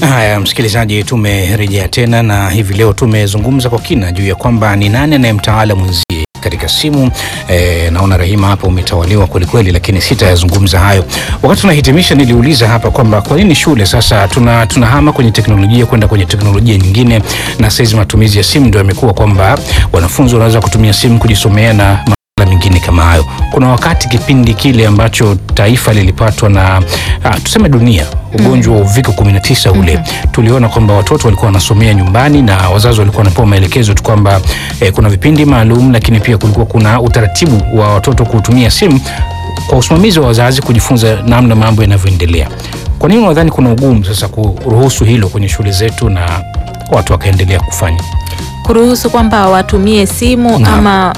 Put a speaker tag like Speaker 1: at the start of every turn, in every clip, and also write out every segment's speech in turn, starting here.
Speaker 1: Haya, msikilizaji, tumerejea tena na hivi leo tumezungumza kwa kina juu ya kwamba ni nani anayemtawala mwenzie katika simu. E, naona Rahima hapo umetawaliwa kwelikweli, lakini sitayazungumza hayo. Wakati tunahitimisha, niliuliza hapa kwamba kwa nini shule sasa tuna tunahama kwenye teknolojia kwenda kwenye teknolojia nyingine, na saizi matumizi ya simu ndio yamekuwa kwamba wanafunzi wanaweza kutumia simu kujisomea na masuala mengine kama hayo. Kuna wakati kipindi kile ambacho taifa lilipatwa na ah, tuseme dunia ugonjwa wa uviko 19 ule tuliona kwamba watoto walikuwa wanasomea nyumbani na wazazi walikuwa wanapewa maelekezo tu kwamba eh, kuna vipindi maalum, lakini pia kulikuwa kuna utaratibu wa watoto kutumia simu kwa usimamizi wa wazazi kujifunza namna mambo yanavyoendelea. Kwa nini unadhani kuna ugumu sasa kuruhusu hilo kwenye shule zetu na watu wakaendelea kufanya?
Speaker 2: kuruhusu kwamba watumie simu
Speaker 1: Naam.
Speaker 2: ama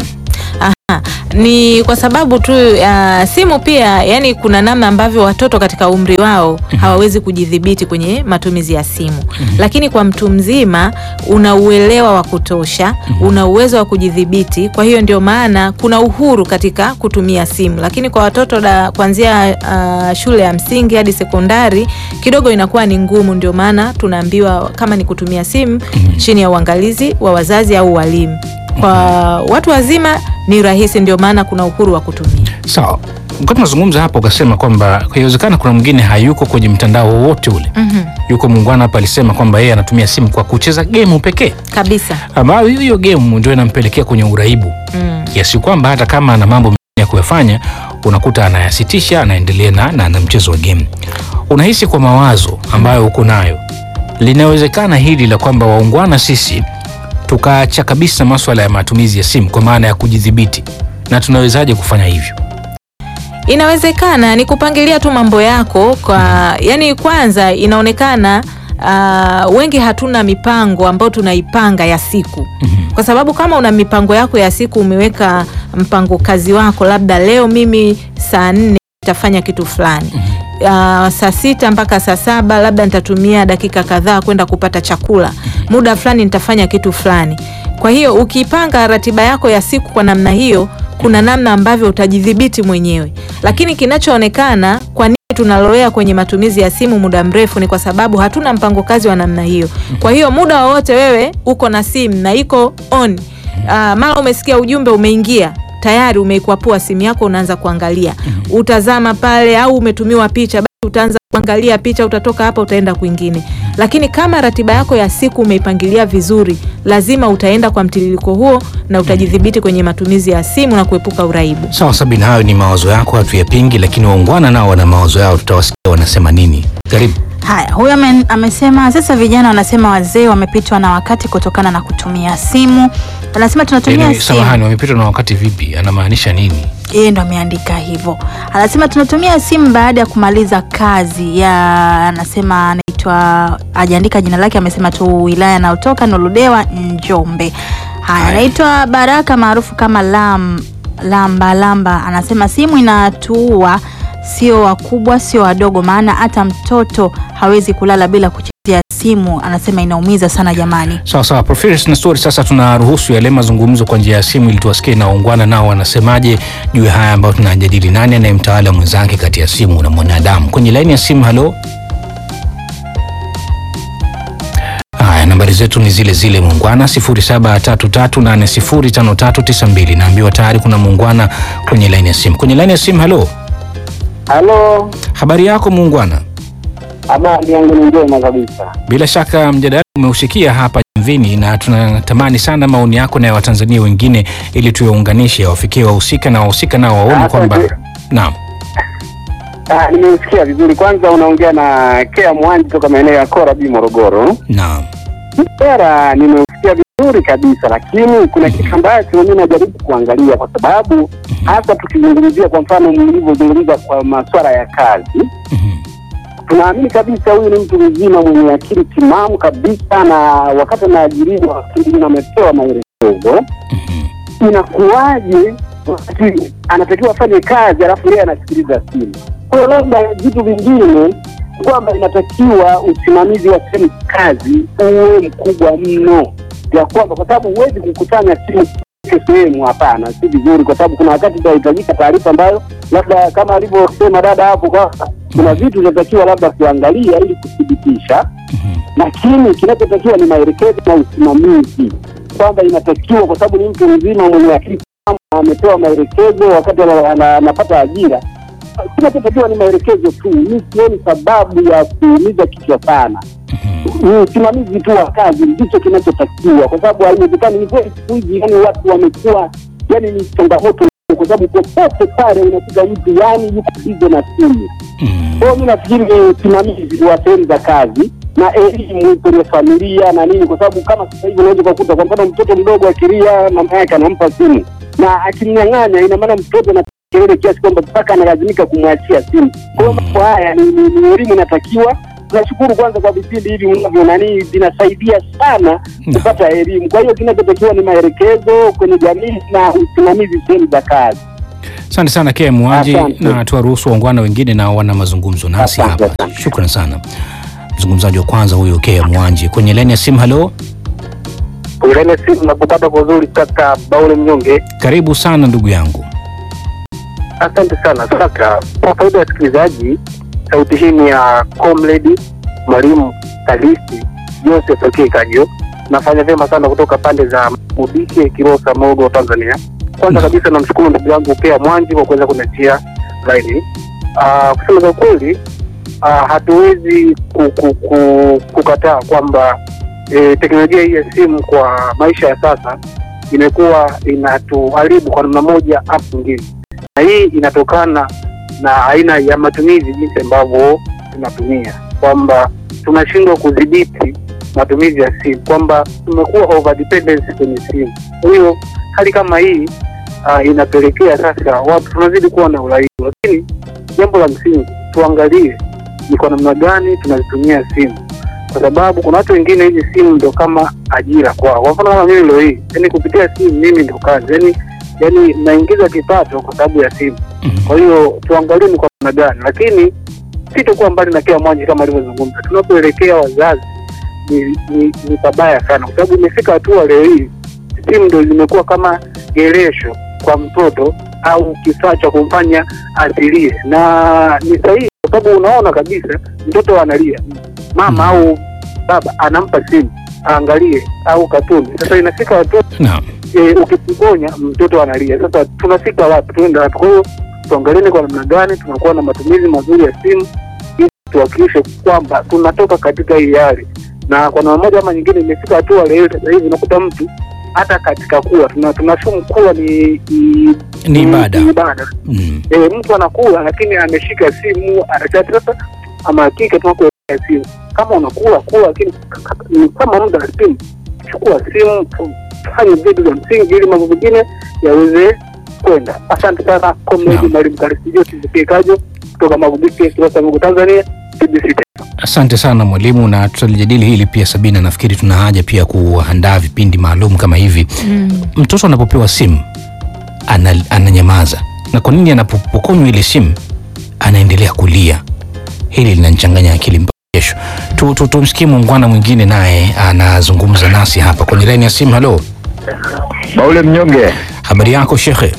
Speaker 2: Aha, ni kwa sababu tu uh, simu pia, yani kuna namna ambavyo watoto katika umri wao hawawezi kujidhibiti kwenye matumizi ya simu, lakini kwa mtu mzima una uelewa wa kutosha, una uwezo wa kujidhibiti. Kwa hiyo ndio maana kuna uhuru katika kutumia simu, lakini kwa watoto da, kuanzia uh, shule ya msingi hadi sekondari kidogo inakuwa ni ngumu. Ndio maana tunaambiwa kama ni kutumia simu chini ya uangalizi wa wazazi au walimu. Kwa watu wazima ni rahisi, ndio maana kuna uhuru wa kutumia.
Speaker 1: Sawa, wakati tunazungumza hapo ukasema kwamba inawezekana kuna mwingine hayuko kwenye mtandao wowote ule.
Speaker 2: Mhm,
Speaker 1: Yuko muungwana hapa alisema kwamba yeye anatumia simu kwa kucheza gemu pekee,
Speaker 2: kabisa.
Speaker 1: ambayo hiyo hiyo gemu ndio inampelekea kwenye uraibu
Speaker 2: Mm.
Speaker 1: kiasi kwamba hata kama ana mambo mengine ya kuyafanya unakuta anayasitisha, anaendelea na, na, na mchezo wa game. Unahisi kwa mawazo ambayo uko nayo, linawezekana hili la kwamba waungwana sisi tukaacha kabisa maswala ya matumizi ya simu kwa maana ya kujidhibiti, na tunawezaje kufanya hivyo?
Speaker 2: Inawezekana ni kupangilia tu mambo yako kwa, yani kwanza inaonekana uh, wengi hatuna mipango ambayo tunaipanga ya siku kwa sababu kama una mipango yako ya siku, umeweka mpango kazi wako, labda leo mimi saa nne nitafanya kitu fulani uh, saa sita mpaka saa saba labda nitatumia dakika kadhaa kwenda kupata chakula, muda fulani nitafanya kitu fulani. Kwa hiyo ukipanga ratiba yako ya siku kwa namna hiyo, kuna namna ambavyo utajidhibiti mwenyewe, lakini kinachoonekana kwa nini tunalowea kwenye matumizi ya simu muda mrefu ni kwa sababu hatuna mpango kazi wa namna hiyo. Kwa hiyo muda wowote wewe uko na simu na iko on, ah, mara umesikia ujumbe umeingia tayari umeikwapua simu yako, unaanza kuangalia, utazama pale, au umetumiwa picha, basi utaanza kuangalia picha, utatoka hapa utaenda kwingine. Lakini kama ratiba yako ya siku umeipangilia vizuri, lazima utaenda kwa mtiririko huo na utajidhibiti kwenye matumizi ya simu na kuepuka uraibu.
Speaker 1: Sawa Sabina, hayo ni mawazo yako, hatuyapingi, lakini waungwana nao wana mawazo yao, tutawasikia wanasema nini. Karibu.
Speaker 3: Haya, huyo ame- amesema sasa vijana wanasema wazee wamepitwa na wakati kutokana na kutumia simu. Anasema tunatumia
Speaker 1: Yaani,
Speaker 3: simu.
Speaker 1: samahani, wamepitwa na wakati vipi? Anamaanisha nini?
Speaker 3: Yeye ndo ameandika hivyo. Anasema tunatumia simu baada ya kumaliza kazi ya, anasema anaitwa, hajaandika jina lake, amesema tu wilaya anayotoka Nuludewa, Njombe. Haya,
Speaker 1: Haya.
Speaker 3: anaitwa Baraka maarufu kama Lam, Lamba Lamba, anasema simu inatuua, sio wakubwa, sio wadogo, maana hata mtoto hawezi kulala bila kuchezea simu. Anasema inaumiza sana jamani.
Speaker 1: Sawa sawa, Professor na story. Sasa tunaruhusu yale mazungumzo kwa njia ya simu ili tuwasikie na waungwana nao wanasemaje juu ya haya ambayo tunajadili. Nani anayemtawala mwenzake kati ya simu na mwanadamu? Kwenye laini ya simu, halo. Haya, nambari zetu ni zile zile muungwana 0733805392. Naambiwa tayari kuna muungwana kwenye laini ya simu. Kwenye laini ya simu, halo.
Speaker 4: Halo,
Speaker 1: Habari yako muungwana?
Speaker 4: habari yangu ni njema kabisa.
Speaker 1: Bila shaka mjadala umeusikia hapa Jamvini, na tunatamani sana maoni yako na ya Watanzania wengine ili tuyaunganishe, wafikie wahusika na wahusika nao waone
Speaker 4: Asante.
Speaker 1: kwamba naam.
Speaker 4: Ah, nimeusikia vizuri. Kwanza unaongea na Kea Mwanji toka maeneo ya Korabi, Morogoro.
Speaker 1: Naam.
Speaker 4: Sera nimeusikia vizuri kabisa, lakini kuna kitu ambacho mimi najaribu kuangalia, kwa sababu hasa tukizungumzia, kwa mfano mlivyozungumza kwa masuala ya kazi,
Speaker 1: Mhm.
Speaker 4: tunaamini kabisa huyu ni mtu mzima mwenye akili timamu kabisa, na wakati anaajiriwa akili na amepewa maelekezo
Speaker 1: Mhm.
Speaker 4: inakuwaje wakati anatakiwa afanye kazi alafu yeye anasikiliza simu? Kwa hiyo labda vitu vingine kwamba inatakiwa usimamizi wa sehemu kazi uwe mkubwa mno, ya kwamba kwa sababu huwezi kukusanya simu kila sehemu. Hapana, si vizuri, kwa sababu kuna wakati itahitajika taarifa ambayo labda kama alivyosema dada hapo kwamba kuna vitu vinatakiwa labda kuangalia ili kuthibitisha,
Speaker 1: Mhm.
Speaker 4: lakini kinachotakiwa ni maelekezo na usimamizi, kwamba inatakiwa, kwa sababu ni mtu mzima mwenye akili timamu, amepewa maelekezo wakati ana- ana- anapata ajira. Kinachotakiwa ni maelekezo tu. Mi sioni sababu ya kuumiza kichwa sana.
Speaker 1: Mhm.
Speaker 4: Ni usimamizi tu wa kazi ndicho kinachotakiwa, kwa sababu haiwezekani. Ni kweli siku hizi, yani watu wamekuwa, yani ni changamoto, kwa sababu popote pale unakuta mtu yani yuko bize na simu.
Speaker 1: Mhm.
Speaker 4: Kwa hiyo mi nafikiri ni usimamizi wa sehemu za kazi na elimu kwenye familia na nini, kwa sababu kama sasa hivi unaweza ukakuta kwa mfano mtoto mdogo akilia, mama yake anampa simu na akimnyang'anya, ina maana mtoto na kelele kiasi kwamba mpaka analazimika kumwachia simu. Kwa hiyo mambo haya ni, ni, ni elimu inatakiwa. Tunashukuru kwanza kwa vipindi hivi unavyo nani, vinasaidia sana kupata elimu. Kwa hiyo kinachotakiwa ni maelekezo kwenye jamii na usimamizi sehemu za kazi.
Speaker 1: Asante sana Kea Mwaji,
Speaker 4: Asante.
Speaker 1: na tuwaruhusu waungwana wengine na wana mazungumzo nasi
Speaker 4: Asante
Speaker 1: hapa.
Speaker 4: sana.
Speaker 1: Shukran sana mzungumzaji wa kwanza huyo Kea Mwanji kwenye laini ya simu. Halo,
Speaker 4: Ulene simu na kupata vizuri kaka Baule Mnyonge.
Speaker 1: karibu sana ndugu yangu.
Speaker 4: Asante sana kaka. Kwa faida ya wasikilizaji, sauti hii ni ya comrade mwalimu Kalisi Joseph K. Kajo. Nafanya vyema sana kutoka pande za Mubike, Kilosa, Mogo, Tanzania. Kwanza
Speaker 1: Mm.
Speaker 4: kabisa namshukuru ndugu yangu Pea Mwanji kwa kuweza kuniachia laini. Ah, kusema za ukweli, ah, hatuwezi ku, ku, ku, kukataa kwamba eh, teknolojia hii ya simu kwa maisha ya sasa imekuwa inatuharibu kwa namna moja au nyingine na hii inatokana na aina ya matumizi jinsi ambavyo tunatumia, kwamba tunashindwa kudhibiti matumizi ya simu, kwamba tumekuwa over dependence kwenye simu. Kwa hiyo hali kama hii uh, inapelekea sasa watu tunazidi kuwa na uraibu, lakini jambo la msingi tuangalie ni kwa namna gani tunazitumia simu, kwa sababu kuna watu wengine hizi simu ndo kama ajira kwao. Kwa mfano kama mimi leo hii, yani kupitia simu mimi ndo kazi, yani yani naingiza kipato kwa sababu ya simu.
Speaker 1: Mhm.
Speaker 4: Kwa hiyo tuangalie ni kwa namna gani, lakini sitokuwa mbali na kila mmoja kama alivyozungumza. Tunapoelekea wazazi ni, ni, ni pabaya sana, kwa sababu imefika hatua leo hii simu ndo zimekuwa kama geresho kwa mtoto au kifaa cha kumfanya asilie, na ni sahihi kwa sababu unaona kabisa mtoto analia, mama
Speaker 1: Mhm.
Speaker 4: au baba anampa simu aangalie au katuni. Sasa inafika hatua
Speaker 1: Naam.
Speaker 4: e, ukiponya mtoto analia. Sasa tunafika wapi? Tuenda wapi? Kwa hiyo tuangalieni kwa namna gani tunakuwa na matumizi mazuri ya simu ili tuhakikishe kwamba tunatoka katika hii hali, na kwa namna moja ama nyingine imefika hatua leo sasa hivi unakuta mtu hata katika kula tuna tunashumu kula ni ni,
Speaker 1: Ni ibada.
Speaker 4: ni ibada.
Speaker 1: Mm.
Speaker 4: E, mtu anakula lakini ameshika simu anachati. Sasa ama hakika tunakuwekea simu, kama unakula kula, lakini k- k- ni kama muda wa simu, chukua simu, fanye vitu vya msingi ili mambo mengine yaweze kwenda. Asante sana komedi
Speaker 1: Naam.
Speaker 4: mwalimu Karisijo Kajo kutoka Magubike, Kilosa, Mungu, Tanzania, TBC.
Speaker 1: Asante sana mwalimu, na tutalijadili hili pia Sabina. Nafikiri tuna haja pia kuandaa vipindi maalum kama hivi.
Speaker 2: Mm.
Speaker 1: Mtoto anapopewa simu ana, ananyamaza, na kwa nini anapopokonywa ile simu anaendelea kulia? Hili linanichanganya akili mpaka kesho. Tu- tu- Tumsikie muungwana mwingine naye anazungumza nasi hapa kwenye laini ya simu. Halo,
Speaker 5: Baule Mnyonge.
Speaker 1: habari yako shekhe?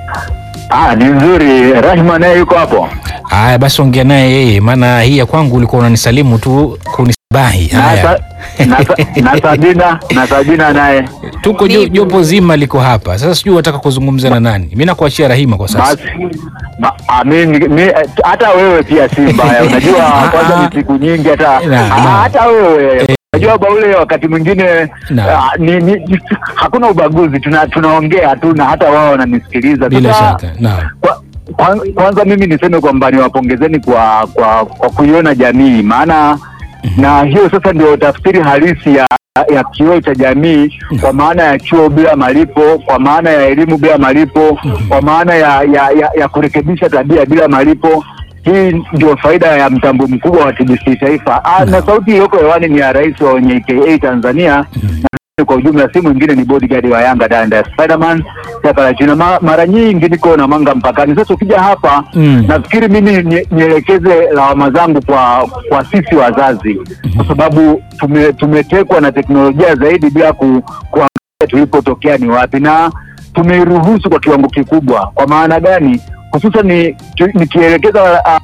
Speaker 5: Ah, ni nzuri. Rahma naye yuko hapo.
Speaker 1: Haya basi, ongea naye yeye, maana hii ya kwangu ulikuwa unanisalimu tu kunisibahi.
Speaker 5: Na,
Speaker 1: Haya,
Speaker 5: sa, na, sa, na Sabina na Sabina naye
Speaker 1: tuko jo-
Speaker 2: Nipo.
Speaker 1: jopo zima liko hapa sasa, sijui wataka kuzungumza na nani. Mi nakuachia Rahima kwa sasa.
Speaker 5: basi ma- ah, mi- mi- hata wewe pia si mbaya. Unajua kwanza ni siku nyingi hata
Speaker 1: Na,
Speaker 5: ah,
Speaker 1: na.
Speaker 5: hata wewe unajua Baule, wakati mwingine
Speaker 1: Na.
Speaker 5: ah, ni, ni, hakuna ubaguzi, tuna tunaongea tu na hata wao wananisikiliza.
Speaker 1: Bila
Speaker 5: Sasa,
Speaker 1: shaka, naam.
Speaker 5: Kwa- kwa- kwanza mimi niseme kwamba niwapongezeni kwa kwa kwa kuiona jamii, maana na hiyo sasa ndio tafsiri halisi ya ya kioo cha jamii, kwa maana ya chuo bila malipo, kwa maana ya elimu bila malipo, kwa maana ya ya, ya, ya kurekebisha tabia bila malipo. Hii ndio faida ya mtambo mkubwa wa TBC Taifa. Ah, na sauti iliyoko hewani ni ya rais wa wenye KA Tanzania na kwa ujumla si mwingine ni bodyguard wa Yanga Danda Spiderman chaka la China. Ma, mara nyingi niko na manga mpakani. Sasa ukija hapa
Speaker 1: Mm.
Speaker 5: nafikiri mimi nie- nielekeze lawama zangu kwa kwa sisi wazazi, kwa sababu tume, tumetekwa na teknolojia zaidi bila ku, kuangalia tulipotokea ni wapi, na tumeiruhusu kwa kiwango kikubwa. Kwa maana gani? Hususan ni tu- nikielekeza uh,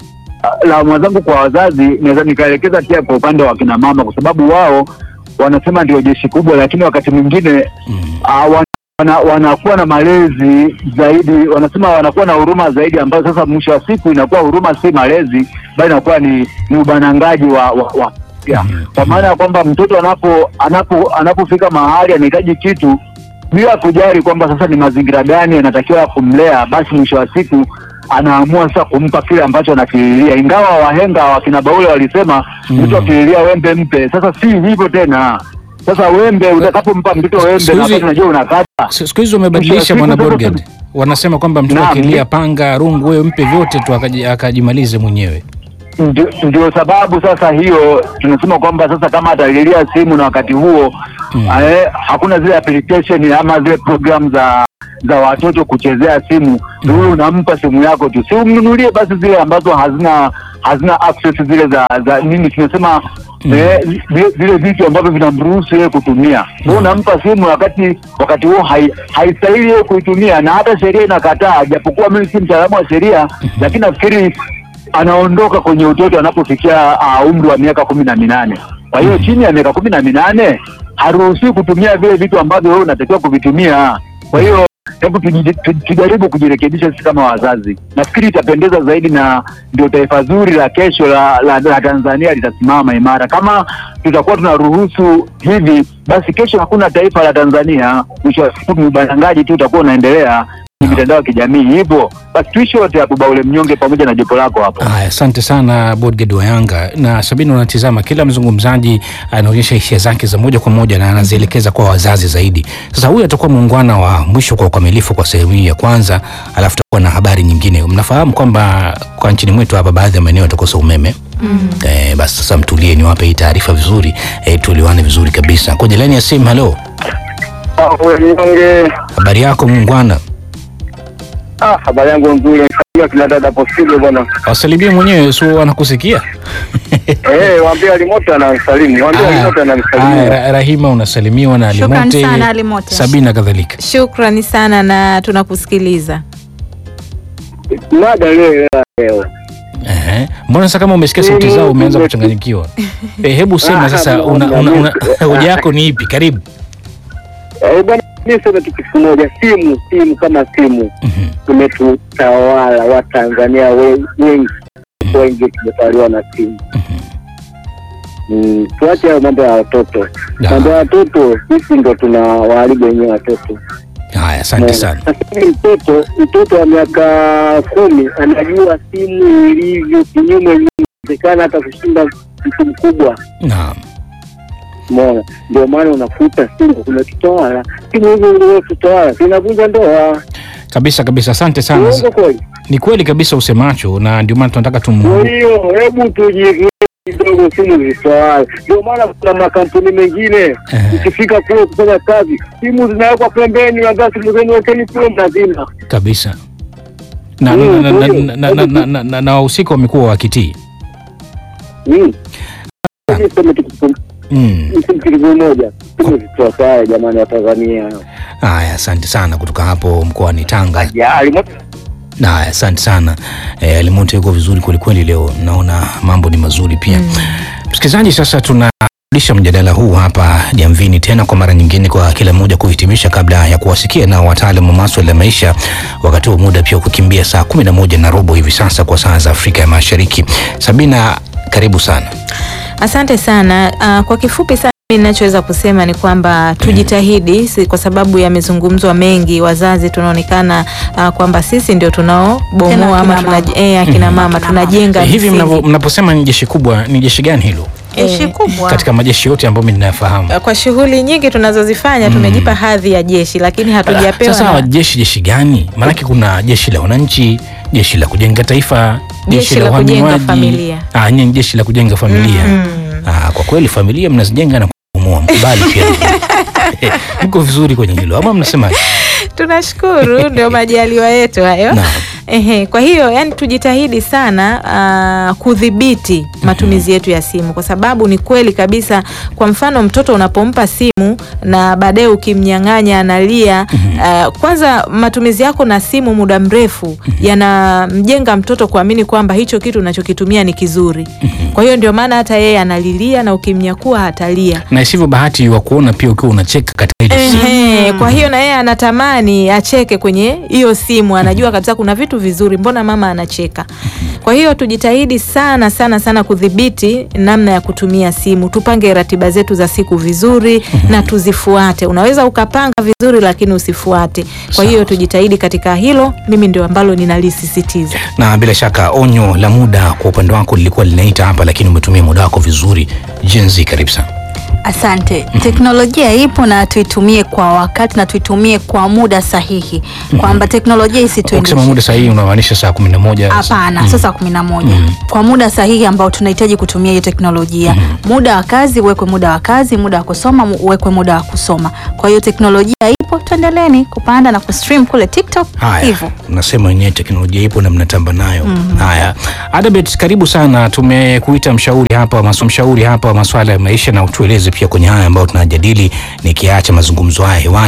Speaker 5: la mwenzangu kwa wazazi, naweza nikaelekeza pia kwa upande wa kina mama, kwa sababu wao wanasema ndio jeshi kubwa, lakini wakati mwingine
Speaker 1: Mm.
Speaker 5: uh, wana, wana, wanakuwa na malezi zaidi, wanasema wanakuwa na huruma zaidi, ambayo sasa mwisho wa siku inakuwa huruma si malezi, bali inakuwa ni, ni ubanangaji wa, wa, wa ya.
Speaker 1: Mhm.
Speaker 5: Kwa maana ya kwamba mtoto anapo anapo anapofika mahali anahitaji kitu bila kujali kwamba sasa ni mazingira gani anatakiwa kumlea, basi mwisho wa siku anaamua sasa kumpa kile ambacho anakililia, ingawa wahenga wakina Baule walisema
Speaker 1: Mm.
Speaker 5: mtu akililia wembe mpe. Sasa si hivyo tena. Sasa wembe utakapompa mtoto wembe
Speaker 1: Siku
Speaker 5: na
Speaker 1: hizi-
Speaker 5: wakati unajua unakata
Speaker 1: S- Siku hizi wamebadilisha
Speaker 5: Mwisho wa
Speaker 1: bwana
Speaker 5: siku sasa
Speaker 1: Borged, wanasema kwamba mtoto
Speaker 5: Naam.
Speaker 1: akilia panga, rungu, wewe mpe vyote tu akaji- akajimalize mwenyewe.
Speaker 5: ndio, ndio sababu sasa hiyo tunasema kwamba sasa kama atalilia simu na wakati huo
Speaker 1: Mm.
Speaker 5: eh, hakuna zile application ama zile program za za watoto kuchezea simu mm. Wewe unampa simu yako tu, si umnunulie basi zile ambazo hazina hazina access zile za za nini tunasema
Speaker 1: Mm.
Speaker 5: eh, zile- zile vitu ambavyo vinamruhusu yeye kutumia. Wewe unampa simu wakati wakati huo hai- haistahili yeye kuitumia, na hata sheria inakataa, japokuwa mimi si mtaalamu wa sheria, lakini nafikiri anaondoka kwenye utoto anapofikia uh, umri wa miaka kumi na minane. Kwa hiyo chini ya miaka kumi na minane haruhusiwi kutumia vile vitu ambavyo wewe unatakiwa kuvitumia. Kwa hiyo hebu tuji- tu- tujaribu kujirekebisha sisi kama wazazi. Nafikiri itapendeza zaidi na ndio taifa zuri la kesho la, la, la Tanzania litasimama imara. Kama tutakuwa tunaruhusu hivi, basi kesho hakuna taifa la Tanzania. Mwisho wa siku ni ubanangaji tu utakuwa unaendelea kwenye mitandao ya kijamii. Hivyo basi tuishi wote hapo, Baule Mnyonge pamoja na jopo lako hapo.
Speaker 1: Haya, asante sana Bodged wa Yanga na Sabini. Unatizama kila mzungumzaji anaonyesha hisia zake za moja kwa moja na anazielekeza kwa wazazi zaidi. Sasa huyu atakuwa muungwana wa mwisho kwa ukamilifu kwa sehemu hii ya kwanza, alafu tutakuwa na habari nyingine. Mnafahamu kwamba kwa nchini mwetu hapa baadhi ya maeneo yatakosa umeme mm. Eh, basi sasa mtulie, niwape hii taarifa vizuri eh, tuelewane vizuri kabisa. Kwenye laini ya simu, halo,
Speaker 4: Mnyonge,
Speaker 1: habari yako muungwana?
Speaker 4: ah, habari yangu nzuri. Kama kina dada posile bwana.
Speaker 1: Wasalimie mwenyewe, sio anakusikia
Speaker 4: Eh, waambie Alimoto anamsalimu. Waambie
Speaker 1: Haya,
Speaker 4: Alimoto
Speaker 1: haya,
Speaker 4: anamsalimu.
Speaker 1: Ra- Rahima unasalimiwa na
Speaker 3: Shukrani
Speaker 1: Alimote,
Speaker 3: sana, Alimote.
Speaker 1: Sabina kadhalika.
Speaker 2: Shukrani sana na tunakusikiliza.
Speaker 4: Mada leo leo.
Speaker 1: Ehe. Mbona sasa kama umesikia sauti zao umeanza kuchanganyikiwa? Eh, hebu sema sasa una, una, una, hoja yako ni ipi? Karibu.
Speaker 4: Eh, bwana mimi sema tu kitu kimoja, simu simu kama simu
Speaker 1: Mhm.
Speaker 4: tumetutawala Watanzania we- wengi wengi tumetawaliwa na simu. Mm, tuache hayo mambo ya watoto.
Speaker 1: Da.
Speaker 4: Mambo ya watoto sisi ndo tuna waharibu wenyewe watoto.
Speaker 1: Haya, asante sana.
Speaker 4: Sasa hivi mtoto mtoto wa miaka kumi anajua simu ilivyo kinyume, inawezekana hata kushinda mtu mkubwa.
Speaker 1: Naam.
Speaker 4: Umeona, ndio maana unakuta simu kumetutawala. Simu hizo ndio tutawala, zinavunja ndoa.
Speaker 1: Kabisa kabisa, asante sana.
Speaker 4: Uongo kweli?
Speaker 1: Ni kweli kabisa usemacho, na ndio maana tunataka
Speaker 4: Kwa
Speaker 1: tumu
Speaker 4: hiyo hebu tujiekee kidogo simu zitawale. Ndio maana kuna makampuni mengine
Speaker 1: Eh.
Speaker 4: ukifika kule kufanya kazi, simu zinawekwa pembeni, wagaa simu zenu wekeni kule mnazima.
Speaker 1: kabisa na
Speaker 4: Mm,
Speaker 1: na- na-
Speaker 4: kweli.
Speaker 1: na- na- na- na- na- na- na wahusika wamekuwa wakitii.
Speaker 4: Mm. Niseme tu kitu
Speaker 1: Mm.
Speaker 4: kitu kimoja, simu zitawale jamani, wa Tanzania.
Speaker 1: Haya, asante sana kutoka hapo mkoani Tanga.
Speaker 4: Ya, alimoto
Speaker 1: Na haya, asante sana e, Alimonte yuko vizuri kwelikweli leo, naona mambo ni mazuri pia. Msikilizaji, sasa tunarudisha mjadala huu hapa Jamvini tena kwa mara nyingine, kwa kila mmoja kuhitimisha kabla ya kuwasikia nao wataalamu wa maswala ya maisha, wakati huu muda pia kukimbia saa kumi na moja na robo hivi sasa kwa saa za Afrika ya Mashariki. Sabina, karibu sana.
Speaker 2: Asante sana. Uh, kwa kifupi sana mimi ninachoweza kusema ni kwamba tujitahidi, si kwa sababu yamezungumzwa mengi. Wazazi tunaonekana uh, kwamba sisi ndio
Speaker 3: Tena
Speaker 2: tunaobomoa ama
Speaker 3: akina
Speaker 2: tuna, eh, akina mama tunajenga
Speaker 1: Eh, hivi
Speaker 2: misingi.
Speaker 1: mnavo- mnaposema ni jeshi kubwa, ni jeshi gani hilo
Speaker 3: Jeshi
Speaker 2: Eh,
Speaker 3: kubwa.
Speaker 1: katika majeshi yote ambayo mimi ninayafahamu?
Speaker 2: kwa shughuli nyingi tunazozifanya tumejipa hadhi ya jeshi, lakini hatujapewa
Speaker 1: Sasa
Speaker 2: na-
Speaker 1: jeshi jeshi gani? Maanake kuna jeshi la wananchi, jeshi la kujenga taifa,
Speaker 2: Jeshi la kujenga
Speaker 1: uhamiaji.
Speaker 2: familia.
Speaker 1: Ah, nyinyi ni jeshi la kujenga familia. Ah, kwa kweli familia mnazijenga na kubomoa, mkubali pia. Mko vizuri kwenye hilo ama mnasema?
Speaker 2: tunashukuru ndio majaliwa yetu hayo.
Speaker 1: Naam.
Speaker 2: Ehe, kwa hiyo yani tujitahidi sana uh, kudhibiti matumizi yetu ya simu, kwa sababu ni kweli kabisa. Kwa mfano mtoto unapompa simu na baadaye ukimnyang'anya analia, uh, kwanza matumizi yako na simu muda mrefu yanamjenga mtoto kuamini kwamba hicho kitu unachokitumia ni kizuri. Kwa hiyo ndio maana hata yeye analilia na ukimnyakua hatalia.
Speaker 1: na isivyo bahati wa kuona pia ukiwa unacheka katika ile simu.
Speaker 2: Ehe, kwa hiyo na yeye anatamani acheke kwenye hiyo simu, anajua kabisa kuna vitu vizuri, mbona mama anacheka? Kwa hiyo tujitahidi sana sana sana kudhibiti namna ya kutumia simu, tupange ratiba zetu za siku vizuri na tuzifuate. Unaweza ukapanga vizuri lakini usifuate. Kwa hiyo tujitahidi katika hilo, mimi ndio ambalo ninalisisitiza.
Speaker 1: na bila shaka onyo la muda kwa upande wako lilikuwa linaita hapa, lakini umetumia muda wako vizuri. Jenzi, karibu sana.
Speaker 3: Asante. Teknolojia ipo na tuitumie kwa wakati na tuitumie kwa muda sahihi, kwamba teknolojia
Speaker 1: Ukisema
Speaker 3: isituendeshe.
Speaker 1: muda sahihi unamaanisha saa kumi na moja
Speaker 3: Hapana, sasa kumi na moja kwa muda sahihi ambao tunahitaji kutumia hiyo teknolojia. Muda wa kazi uwekwe muda wa kazi, muda wa kusoma mu- uwekwe muda wa kusoma. Kwa hiyo teknolojia ipo, tuendeleni kupanda na kustream kule TikTok
Speaker 1: Haya,
Speaker 3: hivyo.
Speaker 1: nasema wenyewe teknolojia ipo na mnatamba nayo. Haya, Adabet, karibu sana. Tumekuita mshauri hapa, maso mshauri hapa wa masuala ya maisha, na utueleze pia kwenye haya ambayo tunajadili, nikiacha mazungumzo haya hewani